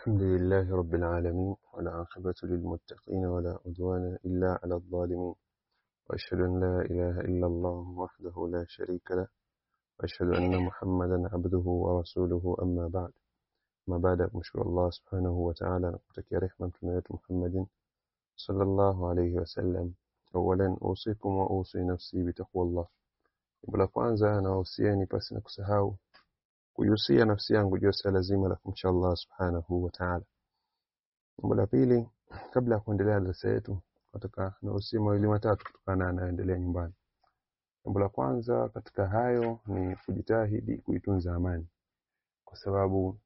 الحمد لله رب العالمين والعاقبة للمتقين ولا عدوان إلا على الظالمين وأشهد أن لا إله إلا الله وحده لا شريك له وأشهد أن محمدا عبده ورسوله أما بعد ما بعد مشكور الله سبحانه وتعالى نقتك رحمة محمد صلى الله عليه وسلم أولا أوصيكم وأوصي نفسي بتقوى الله Jambo kwanza nawahusieni pasi na kusahau kuihusia nafsi yangu juu ya swala zima la kumcha Allah subhanahu wa ta'ala. Jambo la pili, kabla ya kuendelea na darasa yetu, nataka nahusia mawili matatu kutokana na yanayoendelea nyumbani. Jambo la kwanza katika hayo ni kujitahidi kuitunza amani, kwa sababu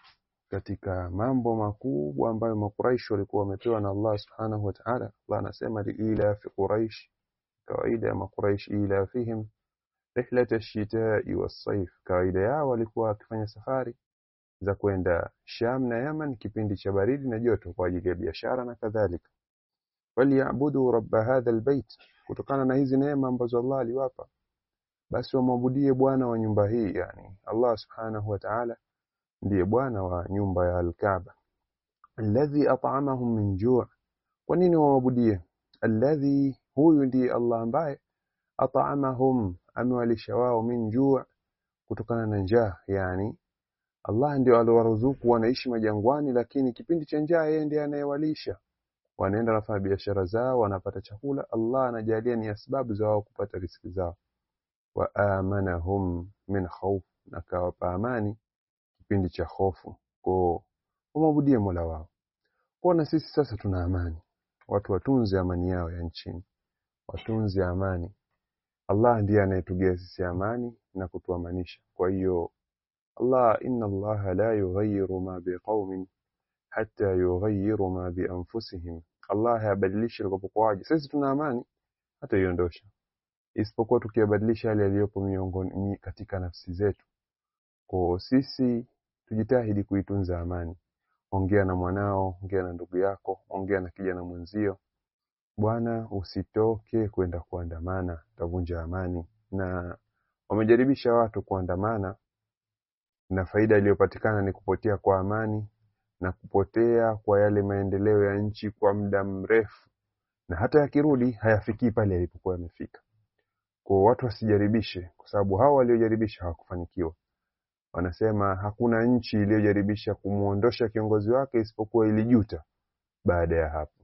katika mambo makubwa ambayo Makuraishi walikuwa wamepewa na Allah subhanahu wa ta'ala, Allah anasema liila fi Quraish, kawaida ya Makuraish ila fihim rihlat ash-shita'i was-sayf, kawaida yao walikuwa wakifanya safari za kwenda Sham na Yaman kipindi cha baridi na joto kwa ajili ya biashara na kadhalika. Waliabudu rabba hadha albayt, kutokana na hizi neema ambazo Allah aliwapa, basi wamwabudie Bwana wa nyumba hii, yani Allah subhanahu wa ta'ala ndiye Bwana wa nyumba ya Al-Kaaba, alladhi at'amahum min ju'. Kwa nini wamwabudie? Alladhi, huyu ndiye Allah ambaye at'amahum amewalisha wao min juu kutokana na njaa yani Allah ndio aliowaruzuku wanaishi majangwani lakini kipindi cha njaa yeye ndiye anayewalisha wanaenda nafanya biashara zao wanapata chakula Allah anajalia ni sababu za wao kupata riziki zao wa amanahum min khawf na kawapa amani kipindi cha hofu kwa kumwabudia Mola wao kwa na sisi sasa tuna amani watu watunze amani yao ya nchini watunze amani Allah ndiye anayetugea sisi amani na kutuamanisha. Kwa hiyo Allah, inna Allah la yughayyiru ma biqaumin hatta yughayyiru ma bi anfusihim. Allah hayabadilishi likopokuwaje. Sisi tuna amani hata iondosha, isipokuwa tukiyabadilisha yale yaliyopo miongoni katika nafsi zetu. Kwa sisi tujitahidi kuitunza amani. Ongea na mwanao, ongea na ndugu yako, ongea na kijana mwenzio Bwana, usitoke kwenda kuandamana, utavunja amani. Na wamejaribisha watu kuandamana, na faida iliyopatikana ni kupotea kwa amani na kupotea kwa yale maendeleo ya nchi kwa muda mrefu, na hata yakirudi hayafikii pale yalipokuwa yamefika. Kwa watu wasijaribishe, kwa sababu hao waliojaribisha hawakufanikiwa. Wanasema hakuna nchi iliyojaribisha kumwondosha kiongozi wake isipokuwa ilijuta baada ya hapo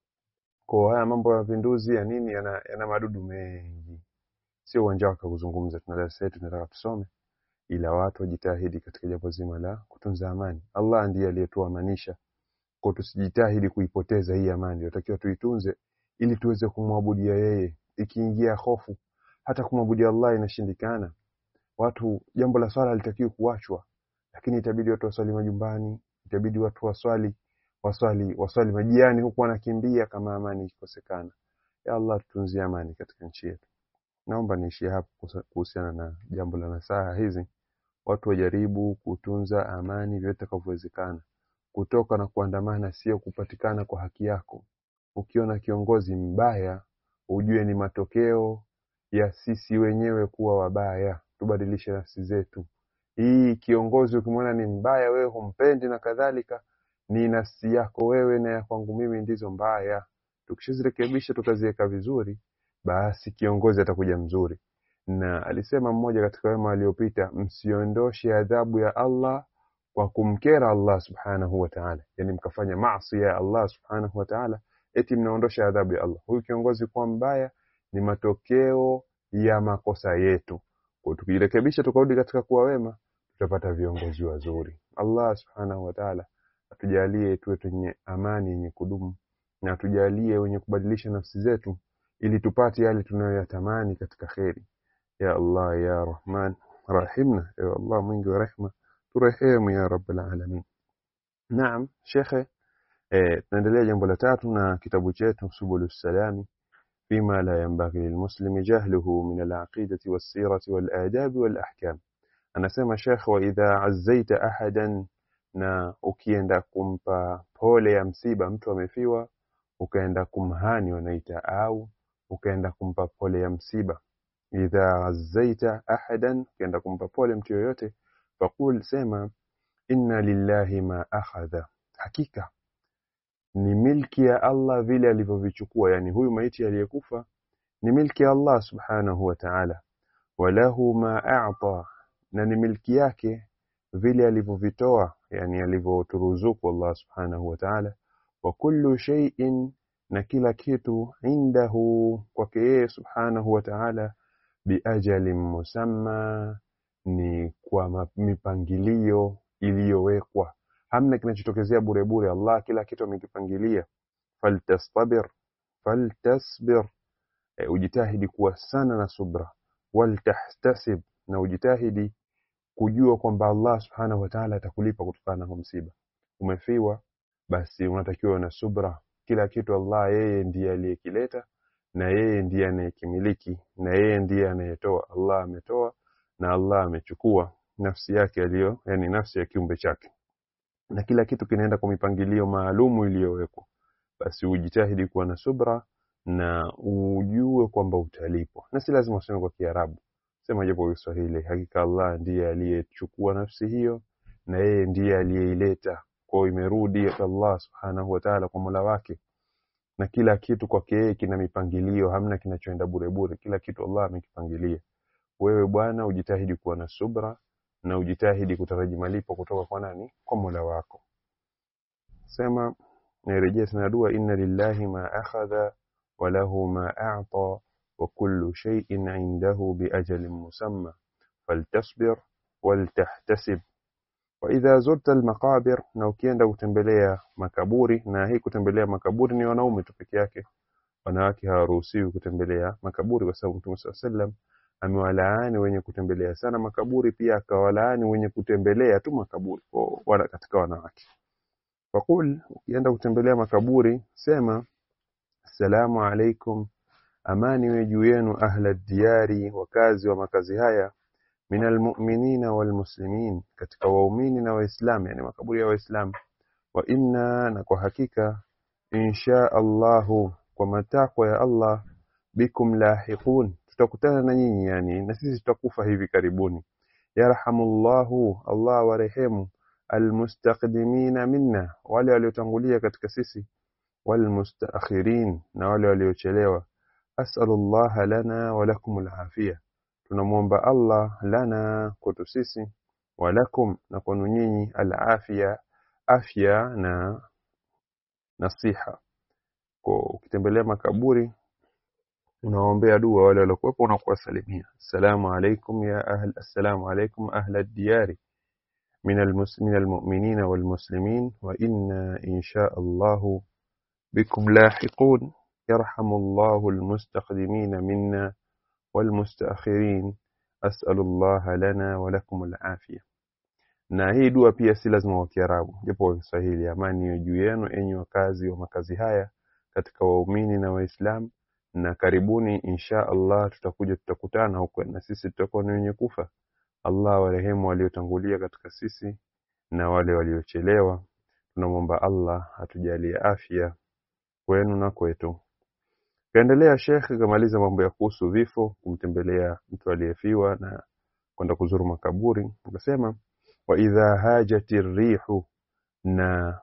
kwa haya mambo ya mapinduzi ya nini yana, yana madudu mengi, sio uwanja wake kuzungumza. Tuna darasa yetu tunataka tusome, ila watu wajitahidi katika jambo zima la kutunza amani. Allah ndiye aliyetuamanisha, kwa tusijitahidi kuipoteza hii amani. Tunatakiwa tuitunze ili tuweze kumwabudia yeye. Ikiingia hofu, hata kumwabudia Allah inashindikana. Watu, jambo la swala litakiwa kuachwa, lakini itabidi watu waswali majumbani, itabidi watu waswali waswali waswali majiani huku wanakimbia kama amani ikikosekana. Ya Allah, tutunzie amani katika nchi yetu. Naomba niishie hapo kuhusiana na jambo la nasaha hizi. Watu wajaribu kutunza amani vyote vitakavyowezekana. Kutoka na kuandamana sio kupatikana kwa haki yako. Ukiona kiongozi mbaya, ujue ni matokeo ya sisi wenyewe kuwa wabaya. Tubadilishe nafsi zetu. Hii kiongozi ukimwona ni mbaya, wewe humpendi na kadhalika ni nafsi yako wewe na ya kwangu mimi ndizo mbaya. Tukishazirekebisha tukaziweka vizuri, basi kiongozi atakuja mzuri. Na alisema mmoja katika wema waliopita, msiondoshe adhabu ya Allah kwa kumkera Allah subhanahu wa ta'ala, yani mkafanya maasi ya Allah subhanahu wa ta'ala, eti mnaondosha adhabu ya Allah. Huyu kiongozi kuwa mbaya ni matokeo ya makosa yetu. Kwa tukijirekebisha tukarudi katika kuwa wema, tutapata viongozi wazuri. Allah subhanahu wa ta'ala atujalie tuwe wenye amani yenye kudumu na atujalie wenye kubadilisha nafsi zetu ili tupate yale tunayoyatamani katika kheri. Ya Allah ya Rahman rahimna, ya Allah mwingi wa rehma, turehemu ya Rabbal alamin. Naam, shekhe, eh, tunaendelea jambo la tatu na kitabu chetu Subulus Salami fima la yanbaghi lilmuslimi jahluhu min alaqidati wassirati waladabi walahkam. Anasema shekhe, wa idha azzaita ahadan na ukienda kumpa pole ya msiba, mtu amefiwa, ukaenda kumhani wanaita, au ukaenda kumpa pole ya msiba. Idha ghazzaita ahadan, ukienda kumpa pole mtu yoyote, faqul, sema inna lillahi ma akhadha hakika ni milki ya Allah vile alivyovichukua yani huyu maiti aliyekufa ni milki ya Allah subhanahu wa ta'ala walahu ma a'ta na ni milki yake vile alivyovitoa yani alivyoturuzuku Allah subhanahu wa ta'ala wa kullu shay'in na kila kitu indahu kwake yeye subhanahu wa ta'ala biajalin musamma ni kwa mipangilio iliyowekwa hamna kinachotokezea bure bure Allah kila kitu amekipangilia faltastabir faltasbir e, ujitahidi kuwa sana na subra waltahtasib na ujitahidi kujua kwamba Allah subhanahu wa ta'ala atakulipa kutokana na msiba umefiwa basi unatakiwa na subra kila kitu Allah yeye ndiye aliyekileta na yeye ndiye anayekimiliki na yeye ndiye anayetoa Allah ametoa na Allah amechukua nafsi yake aliyo yani nafsi ya kiumbe chake na kila kitu kinaenda kwa mipangilio maalumu iliyowekwa basi ujitahidi kuwa na subra na ujue kwamba utalipwa na si lazima useme kwa Kiarabu sema japo kwa Kiswahili hakika Allah ndiye aliyechukua nafsi hiyo na yeye ndiye aliyeileta kwa imerudi Allah subhanahu wa ta'ala kwa Mola wake na kila kitu kwake yeye kina mipangilio hamna kinachoenda bure bure kila kitu Allah amekipangilia wewe bwana ujitahidi kuwa na subra na ujitahidi kutaraji malipo kutoka kwa nani kwa Mola wako sema nirejea tena dua inna lillahi ma akhadha wa lahu ma a'ta wa kullu shay'in 'indahu bi ajalin musamma faltasbir waltahtasib wa idha zurta almaqabir na ukienda kutembelea makaburi na hii kutembelea makaburi ni wanaume tu peke yake wanawake hawaruhusiwi kutembelea makaburi kwa sababu Mtume sallam amewalaani wenye kutembelea sana makaburi pia akawalaani wenye kutembelea tu makaburi kwa wala katika wanawake fakul ukienda kutembelea makaburi sema assalamu alaikum amani we juu yenu ahla diyari wakazi wa makazi haya min almu'minina walmuslimin katika waumini na waislamu yani makaburi ya waislamu wa inna na kwa hakika insha Allahu kwa matakwa ya Allah bikum lahiqun tutakutana na nyinyi yani na sisi tutakufa hivi karibuni yarhamullahu Allah warehemu almustaqdimina minna wale waliotangulia katika sisi walmustaakhirin na wale waliochelewa as'alullaha lana wa lakum alafia tunamwomba Allah lana kwetu sisi wa lakum na kwenu nyinyi alafia afya na nasiha kwa ukitembelea makaburi unaombea dua wale waliokuwepo unakuwasalimia assalamu alaikum ya ahl assalamu alaikum ahla diyari من المسلمين المؤمنين والمسلمين وإنا إن شاء الله بكم لاحقون يرحم الله المستقدمين منا والمستأخرين أسأل الله لنا ولكم العافية na hii dua pia si lazima wa Kiarabu japo wa Kiswahili amani iwe juu yenu enyi wakazi wa makazi haya katika waumini na waislamu na karibuni insha Allah tutakuja tutakutana huko na sisi tutakuwa ni wenye kufa Allah warehemu waliotangulia katika sisi na wale waliochelewa tunamwomba Allah atujalie afya kwenu na kwetu kaendelea Sheikh kamaliza mambo ya kuhusu vifo kumtembelea mtu aliyefiwa na kwenda kuzuru makaburi akasema wa idha hajati rihu na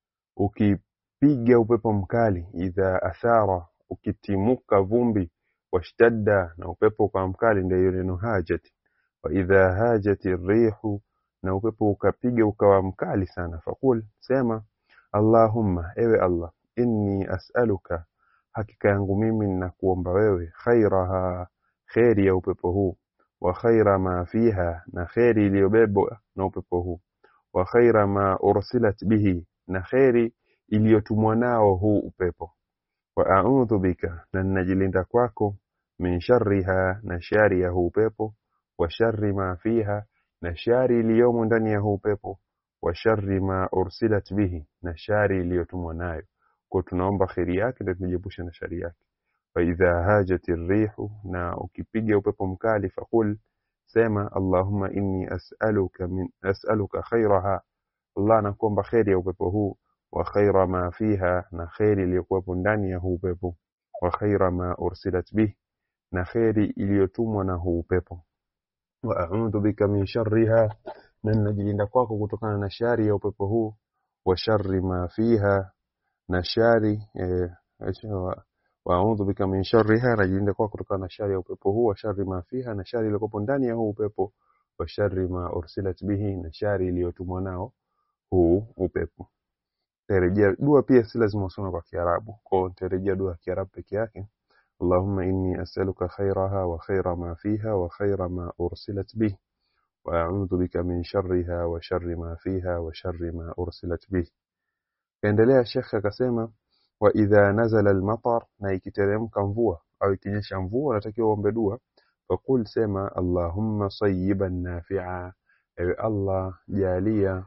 ukipiga upepo mkali idha athara ukitimuka vumbi washtadda na upepo ukawa mkali ndio neno hajati wa idha hajati rihu na upepo ukapiga ukawa mkali sana fakul sema allahumma ewe allah inni as'aluka hakika yangu mimi ninakuomba wewe khairaha kheri ya upepo huu wa khaira ma fiha na kheri iliyobebwa na upepo huu wa khaira ma ursilat bihi na kheri iliyotumwa nao huu upepo wa a'udhu bika na ninajilinda kwako min sharriha na shari ya huu upepo wa sharri ma fiha na shari iliyomo ndani ya huu upepo wa sharri ma ursilat bihi na shari iliyotumwa nayo kwa tunaomba kheri yake ndio tunajiepusha na shari yake fa idha hajati rihu na ukipiga upepo mkali fakul sema allahumma inni as'aluka min as'aluka khairaha allah nakuomba kheri ya upepo huu wa khaira ma fiha na kheri iliyokuwepo ndani ya huu upepo wa khaira ma ursilat bih na kheri iliyotumwa na huu upepo wa a'udhu bika min sharriha na ninajilinda kwako kutokana na shari ya upepo huu wa sharri ma fiha na shari eh, wa- waudhu bika min sharriha najilinda kwa kutokana na shari ya upepo huu wa sharri ma fiha na shari iliyokuwa ndani ya huu upepo wa sharri ma ursilat bihi na shari iliyotumwa nao huu upepo tarejea dua pia si lazima usome kwa Kiarabu kwa hiyo tarejea dua ya Kiarabu peke yake اللهم إني أسألك خيرها وخير ما فيها وخير ما أرسلت به وأعوذ بك من شرها وشر ما فيها وشر ما أرسلت به kaendelea shekhe akasema wa idha nazala almatar na ikiteremka mvua au ikinyesha mvua unatakiwa uombe dua fakul sema allahumma sayyiban nafi'a ewe allah jalia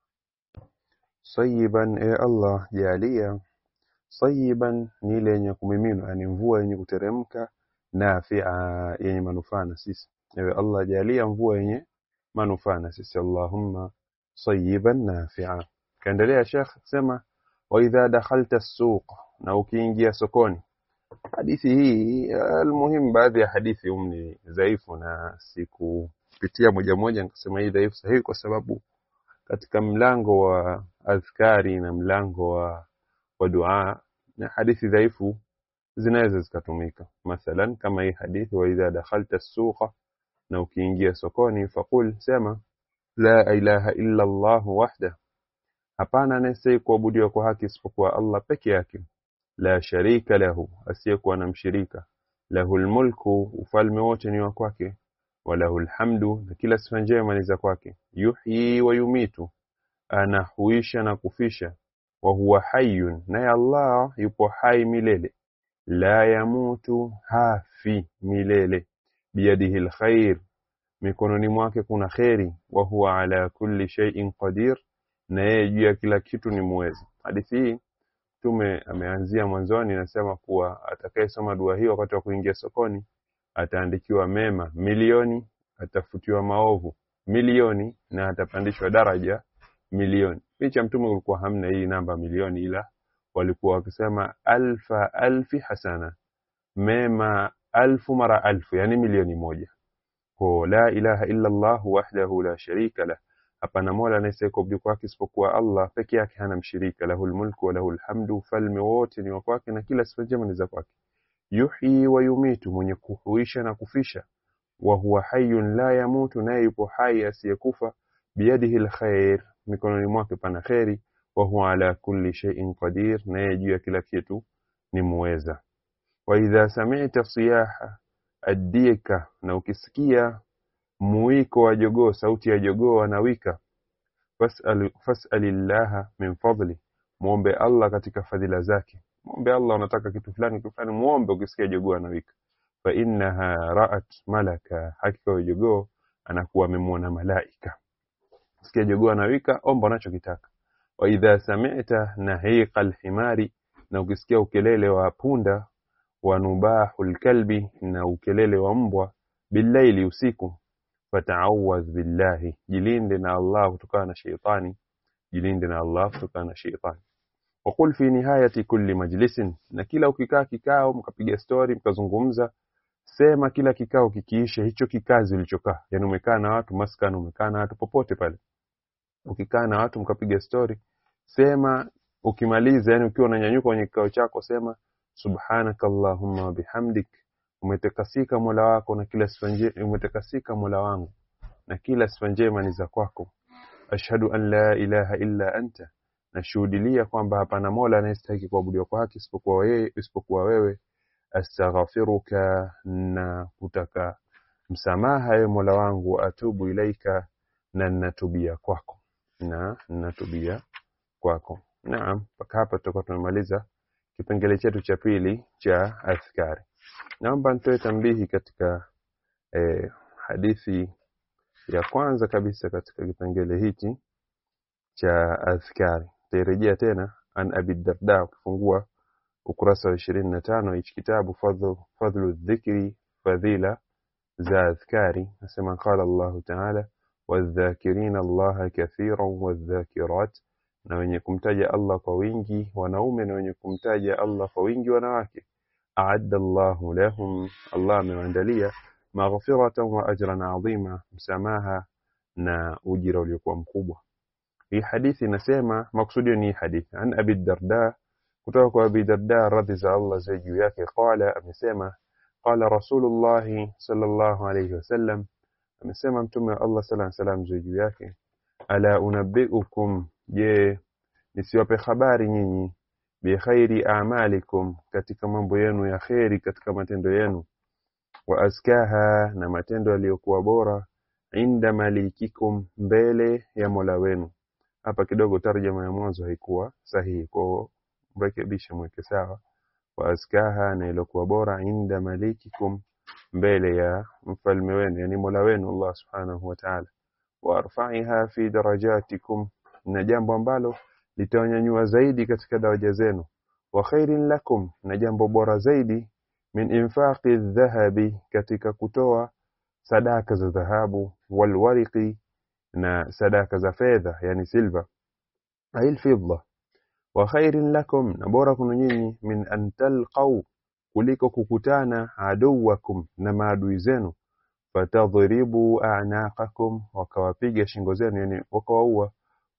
sayyiban ewe allah jalia sayyiban ni ile yenye kumiminwa yani mvua yenye kuteremka nafi'a yenye manufaa na sisi ewe allah jalia mvua yenye manufaa na sisi allahumma sayyiban nafi'a kaendelea shekh sema wa idha dakhalta as-suq na ukiingia sokoni hadithi hii almuhim baadhi ya hadithi hum ni dhaifu na sikupitia moja moja nikasema hii dhaifu sahihi kwa sababu katika mlango wa adhkari na mlango wa, wa dua na hadithi dhaifu zinaweza zikatumika mathalan kama hii hadithi wa idha dakhalta as-suqa na ukiingia sokoni faqul sema la ilaha illa Allah wahda hapana anayestahili kuabudiwa kwa haki isipokuwa Allah peke yake la sharika lahu asiyekuwa na mshirika lahul mulku ufalme wote ni wa kwake walahul hamdu na kila sifa njema ni za kwake yuhyi wa yumitu anahuisha na kufisha wa huwa hayyun naye Allah yupo hai milele la yamutu hafi milele biyadihi alkhair mikononi mwake kuna kheri wa huwa ala kulli shay'in qadir na yeye juu ya kila kitu ni muweza hadithi hii Mtume ameanzia mwanzoni nasema kuwa atakayesoma dua hii wakati wa kuingia sokoni ataandikiwa mema milioni, atafutiwa maovu milioni na atapandishwa daraja milioni. Picha Mtume ulikuwa hamna hii namba milioni, ila walikuwa wakisema alfa alfi hasana, mema alfu mara alfu, yani milioni moja. Kwa la ilaha illa Allah wahdahu la sharika lah hapana mola anayestahili kuabudiwa kwake isipokuwa Allah peke yake hana mshirika lahul mulku wa lahul hamdu ufalme wote ni wa kwake na kila sifa njema ni za kwake yuhyi wa yumitu mwenye kuhuisha na kufisha wa huwa hayyun la yamutu naye yupo hai asiyekufa biyadihi alkhair mikononi mwake pana kheri wa huwa ala kulli shay'in qadir naye juu ya kila kitu ni muweza wa idha sami'ta siyaha addika na ukisikia muwiko wa jogoo sauti ya jogoo anawika fas'al fas'alillaha min fadli muombe Allah katika fadhila zake muombe Allah unataka kitu fulani kitu fulani muombe ukisikia jogoo anawika fa innaha ra'at malaka hakika huyo jogoo anakuwa amemwona malaika sikia jogoo anawika omba unachokitaka wa idha sami'ta nahiqa alhimari na ukisikia ukelele wa punda wa nubahul kalbi na ukelele wa mbwa billaili usiku fata'awwadh billahi jilinde na Allah kutokana na sheitani jilinde na Allah kutokana na sheitani وقل في نهاية كل مجلس na kila ukikaa kikao mkapiga story mkazungumza sema kila kikao kikiisha hicho kikazi ulichokaa yani umekaa na watu maskani umekaa na watu popote pale ukikaa na watu mkapiga story sema ukimaliza yani ukiwa unanyanyuka kwenye kikao chako sema subhanaka allahumma wa bihamdik umetakasika mola wako na kila sifa njema umetakasika mola wangu na kila sifa njema ni za kwako ashhadu an la ilaha illa anta nashuhudilia kwamba hapana mola anayestahili kuabudiwa kwa haki isipokuwa wewe isipokuwa wewe astaghfiruka na kutaka msamaha ewe mola wangu wa atubu ilaika na natubia kwako na natubia kwako naam mpaka hapa tutakuwa tumemaliza kipengele chetu cha pili cha adhkari naomba nitoe tambihi katika eh, hadithi ya kwanza kabisa katika kipengele hichi cha adhkari tairejea tena an abi darda ukifungua ukurasa wa ishirini na tano hichi kitabu fadhlu, fadhlu dhikri fadhila za adhkari nasema qala Allahu taala wadhakirina Allaha kathiran wadhakirat na wenye kumtaja Allah kwa wingi wanaume na wenye kumtaja Allah kwa wingi wanawake aadda Allahu lahum Allah amewaandalia maghfiratan wa ajran adhima msamaha na ujira uliokuwa mkubwa hii hadithi inasema maksudio ni hii hadithi an abi darda kutoka kwa abi darda radhi za Allah ziwe juu yake qala amesema qala rasulullah sallallahu alayhi wasallam amesema mtume wa Allah sallallahu alayhi wasallam ziwe juu yake ala unabbiukum je nisiwape habari nyinyi bi khairi a'malikum katika mambo yenu ya kheri katika matendo yenu wa azkaha na matendo yaliyokuwa bora inda malikikum mbele ya Mola wenu hapa kidogo tarjama ya mwanzo haikuwa sahihi kwa mrekebishe mweke sawa wa azkaha na iliyokuwa bora inda malikikum mbele ya mfalme wenu yani Mola wenu Allah subhanahu wa ta'ala wa arfa'iha fi darajatikum na jambo ambalo litawanyanyua zaidi katika daraja zenu wa khairin lakum na jambo bora zaidi min infaqi dhahabi katika kutoa sadaka za dhahabu walwariqi na sadaka za fedha yani silver ail fidda wa khairin lakum na bora kuna nyinyi min an talqaw kuliko kukutana aduwakum na maadui zenu fatadhribu a'naqakum wakawapiga shingo zenu yani wakawaua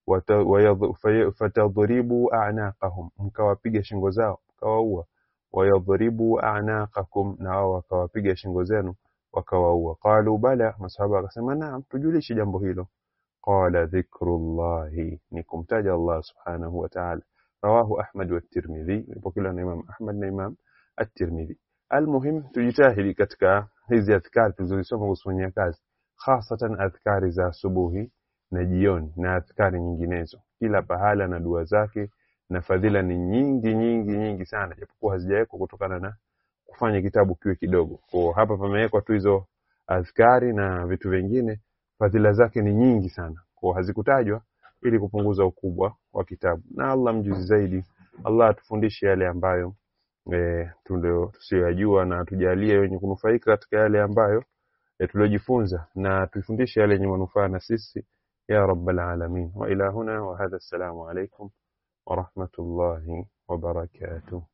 fatadhribu a'naqahum mkawapiga shingo zao mkawaua wayadhribu a'naqakum na wao wakawapiga shingo zenu wakawaua qalu bala masahaba akasema naam tujulishe jambo hilo qala dhikrullahi ni kumtaja Allah subhanahu wa ta'ala rawahu Ahmad wa Tirmidhi ipokelewa na Imam Ahmad na Imam At-Tirmidhi almuhim tujitahidi katika hizi adhkari tulizosoma kufanyia kazi hasatan adhkari za asubuhi na jioni na adhkari nyinginezo kila pahala na dua zake na fadhila ni nyingi nyingi nyingi sana japokuwa hazijawekwa kutokana na kufanya kitabu kiwe kidogo kwa hapa pamewekwa tu hizo adhkari na vitu vingine fadhila zake ni nyingi sana kwa hazikutajwa ili kupunguza ukubwa wa kitabu na Allah mjuzi zaidi Allah atufundishe yale ambayo e, tusiyoyajua na tujalie wenye kunufaika katika yale ambayo e, tuliojifunza na tufundishe yale yenye manufaa na sisi ya rabbal alamin wa ila huna wa hadha assalamu alaikum wa rahmatullahi wa barakatuh